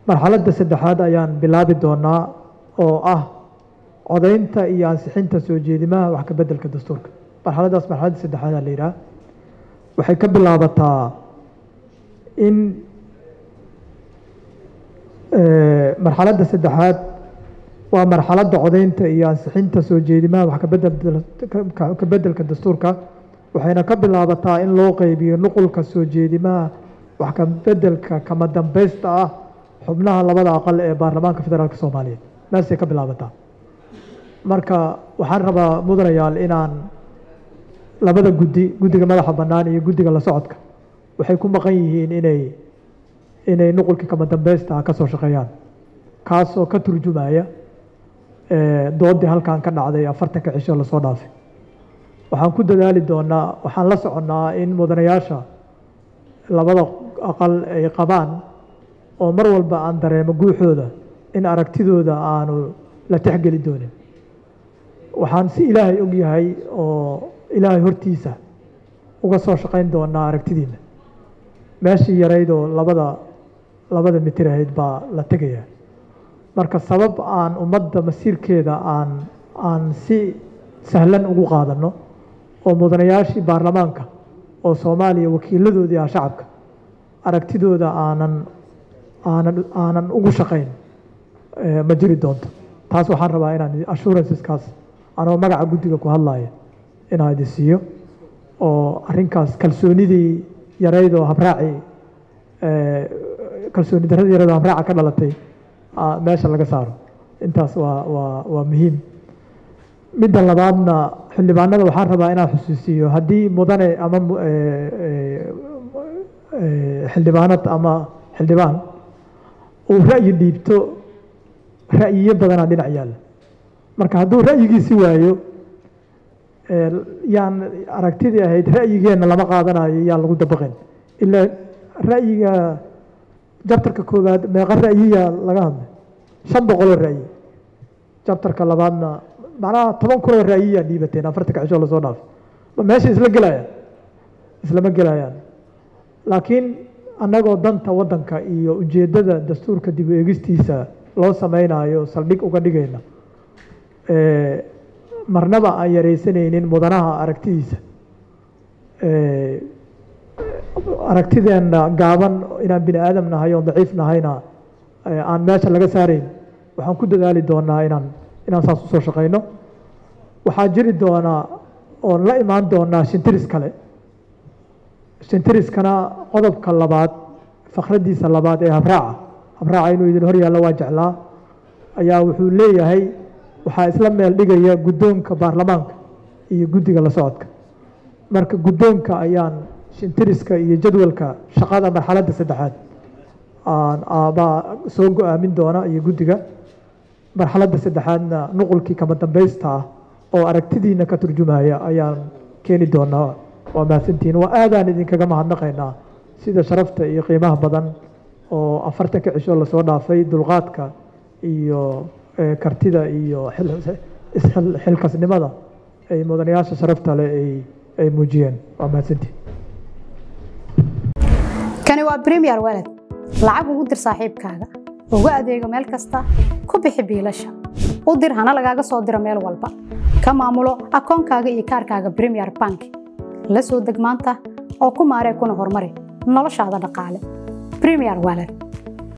marxaladda saddexaad ayaan bilaabi doonaa oo ah codaynta iyo ansixinta soo jeedimaha wax ka beddelka dastuurka marxaladdaas marxaladda saddexaadaa la yidhaha waxay ka bilaabataa in marxaladda saddexaad waa marxaladda codaynta iyo ansixinta soo jeedimaha wax ka beddelka dastuurka waxayna ka bilaabataa in loo qeybiyo nuqulka soo jeedimaha wax ka beddelka kama dambeysta ah xubnaha labada aqal ee baarlamaanka federaalk soomaaliyeed meesay ka bilaabataa marka waxaan rabaa mudanayaal inaan labada guddi guddiga madaxa bannaan iyo guddiga la socodka waxay ku maqan yihiin inay inay nuqulkii kama dambeysta ah ka soo shaqeeyaan kaasoo ka turjumaya doodii halkan ka dhacday afartanka cisho lasoo dhaafay waxaan ku dadaali doonaa waxaan la soconnaa in mudanayaasha labada aqal ay qabaan oo mar walba aan dareemo guuxooda in aragtidooda aanu la texgeli doonin waxaan si ilaahay og yahay oo ilaahay hortiisa uga soo shaqayn doonaa aragtidiina meeshii yarayd oo labada labada mitir ahayd baa la tegayaa marka sabab aan ummadda masiirkeeda aan aan si sahlan ugu qaadano oo mudanayaashii baarlamaanka oo soomaaliya wakiiladoodii ah shacabka aragtidooda aanan aanan aanan ugu shaqayn ma jiri doonto taas waxaan rabaa inaan assuranceskaas anoo magaca guddiga ku hadlaya inaan idin siiyo oo arrinkaas kalsoonidii yarayd oo habraaci kalsooni darradii yarayd oo habraaca ka dhalatay meesha laga saaro intaas waa waa waa muhiim midda labaadna xildhibaanada waxaan rabaa inaan xusuusiyo haddii mudane ama xildhibaanad ama xildhibaan uu ra'yi dhiibto ra'yiyo badanaa dhinac yaalla marka hadduu ra'yigiisi waayo yaan aragtidii ahayd ra'yigeenna lama qaadanayo yaan lagu dabaqin ilaa ra'yiga jabtarka koowaad meeqa ra'yiya laga hadlay shan boqoloo ra'yi jabtarka labaadna macnaha toban kunoo ra'yiyaa dhiibateen afartanka cisho lasoo dhaafay ma meesha isla gelayaan islama gelayaan laakiin annagoo danta waddanka iyo ujeeddada dastuurka dib u eegistiisa loo sameynayo saldhig uga dhigayna marnaba aan yaraysanaynin mudanaha aragtidiisa aragtideenna gaaban inaan bini aadam nahay oon daciif nahayna aan meesha laga saarayn waxaan ku dadaali doonaa inaan inaan saas usoo shaqayno waxaa jiri doonaa oon la imaan doonaa shintiris kale shintiriskana qodobka labaad fakraddiisa labaad ee habraaca habraaca inuu idin hor yaallo waa jeclaa ayaa wuxuu leeyahay waxaa isla meel dhigaya guddoonka baarlamaanka iyo guddiga la socodka marka guddoonka ayaan shintiriska iyo jadwalka shaqada marxaladda saddexaad baa soo go-aamin doona iyo guddiga marxaladda saddexaadna nuqulkii kama dambeysta ah oo aragtidiina ka turjumaya ayaan keeni doonaa waa mahadsantihiin waa aadaan idinkaga mahadnaqaynaa sida sharafta iyo qiimaha badan oo afartanka cisho lasoo dhaafay dulqaadka iyo kartida iyo xilkasnimada ay mudanayaasha sharafta leh ay muujiyeen waa mahadsantihiin kani waa premier walad lacag ugu dir saaxiibkaaga ugu adeego meel kasta ku bixi biilasha u dir hana lagaaga soo diro meel walba ka maamulo akoonkaaga iyo kaarkaaga premier bank la soo deg maanta oo ku maaree kuna horumari noloshaada dhaqaale premier walad